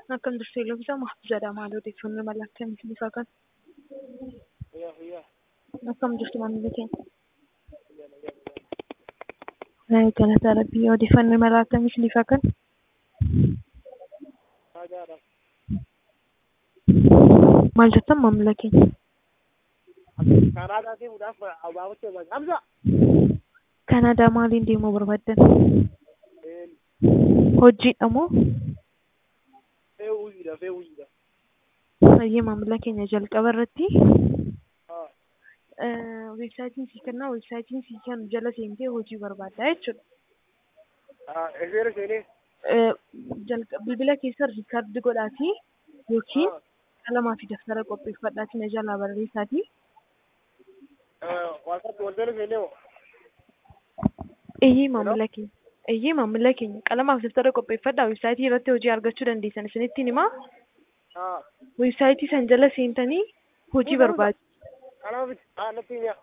Akkam jirtu Eloofisa Mahfuuzaadha. Maal odeeffannoo mala akkamiitiin ifaa kan? Fayyaa fayyaa. Akkam jirtu maamilli keenya? Galata Rabbii odeeffannoo mala akkamiitiin ifaa kan? Naagaadha. Maal jettan maamila keenya? Kanaadaa deemuudhaaf abaabachuu barbaada. Hamza. Kanaadaa maaliin deemuu barbaaddan? Een, Hojiidha moo? fe'uuyidha fe'uuyidha. Baay'ee maamila keenya jalqaba irratti Haa. weebsaayitiin sii kennaa weebsaayitiin sii kennu jala seentee hojii barbaaddaa jechuudha. Haa, eseera seenee. Eh, jalqa- bilbila keessa riikaardi godhaatii yookiin Haa. qalamaa fi daftara qopheeffadhaatii na jalaa barreessaatii Waaqatti waldala seenee hoo. eeyyee maamila keenya eeyyee maamila keenya qalamaa fi daftara qopheeffadhaa weebsaayitii irratti hojii argachuu dandeessan isinittiin himaa Haa. weebsaayitii san jala seentanii hojii barbaadu. Kanaaf haa natti himi.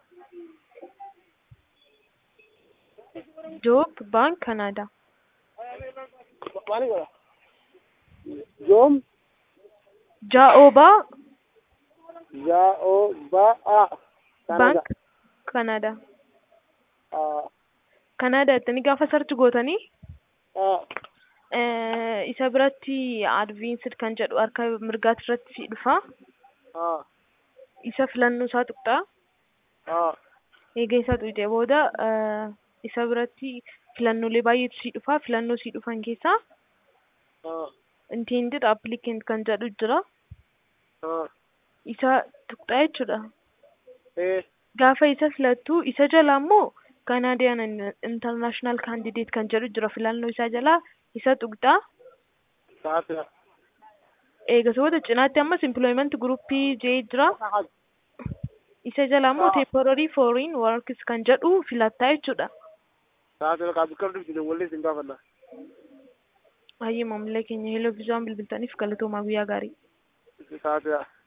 Joob baank Kanaadaa. Maali godha? Joom Jaa'oobaa yaa'oo ba'a. baank Kanaadaa. Haa. Kanaadaa jettanii gaafa sarchi gootanii Haa. eh, isa biratti advanced kan jedhu harka mirgaati irratti si dhufa. Haa. Isa filannoo isaa tuqxaa. Haa. Eega isaa tuqxee booda eh, isa biratti filannoolee baay'eetu si dhufa. Filannoo si dhufan keessaa Haa. intended applicant kan jedhu jira. Haa. Isa tuqxaa jechuudha. Ee. Gaafa isa filattu isa jala immoo Canadian International Candidate kan jedhu jira filannoo isaa jalaa isa tuqxaa. Saatira. Eegasooda cinaatti ammas employment groupii jee jira. Isa jala immoo Ah. temporary foreign works kan jedhu filattaa jechuudha. Saatira kaa bikka dhufti wallee sin gaafanna. Baay'ee maamila keenya heloo viizaan bilbiltaniif galatoomaa guyyaa gaarii. Saatira.